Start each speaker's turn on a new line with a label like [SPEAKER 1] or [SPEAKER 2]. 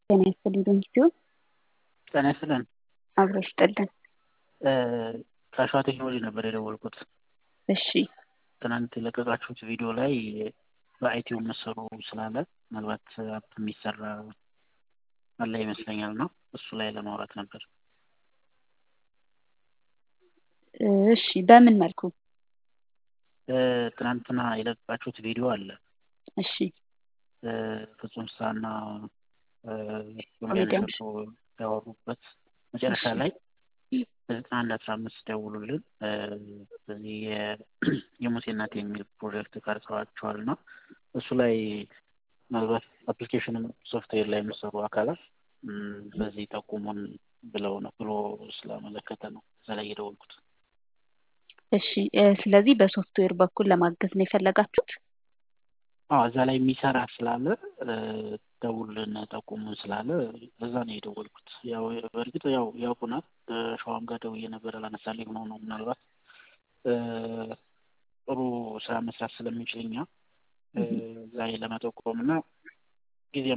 [SPEAKER 1] ጤና ይስጥልኝ በሚስቲው
[SPEAKER 2] ጤና ይስጥልን።
[SPEAKER 1] አብሮ ይስጥልን።
[SPEAKER 2] ከሸዋ ቴክኖሎጂ ነበር የደወልኩት።
[SPEAKER 1] እሺ
[SPEAKER 2] ትናንት የለቀቃችሁት ቪዲዮ ላይ በአይቲው መሰሩ ስላለ ምናልባት አፕ የሚሰራ አለ ይመስለኛል ነው እሱ ላይ ለማውራት ነበር።
[SPEAKER 1] እሺ በምን መልኩ?
[SPEAKER 2] ትናንትና የለቀቃችሁት ቪዲዮ አለ
[SPEAKER 1] እሺ
[SPEAKER 2] ፍጹም ፍስሀና ኮሜዲያን እሸቱ ያወሩበት መጨረሻ ላይ በዘጠና አንድ አስራ አምስት ደውሉልን በዚህ የሙሴ እናት የሚል ፕሮጀክት ቀርጸዋቸዋል እና እሱ ላይ ምናልባት አፕሊኬሽንም ሶፍትዌር ላይ የሚሰሩ አካላት በዚህ ጠቁሙን ብለው ነው ብሎ ስላመለከተ ነው እዛ ላይ የደወልኩት።
[SPEAKER 1] እሺ ስለዚህ በሶፍትዌር በኩል ለማገዝ ነው የፈለጋችሁት?
[SPEAKER 2] አዎ እዛ ላይ የሚሰራ ስላለ ደውልን ጠቁሙን ስላለ እዛ ነው የደወልኩት። ያው በእርግጥ ያው ያውቁናል። ሸዋም ጋር ደውዬ ነበር አላነሳልኝ ሆኖ ነው ምናልባት ጥሩ ስራ መስራት ስለምንችል እኛ እዛ ላይ ለመጠቆም እና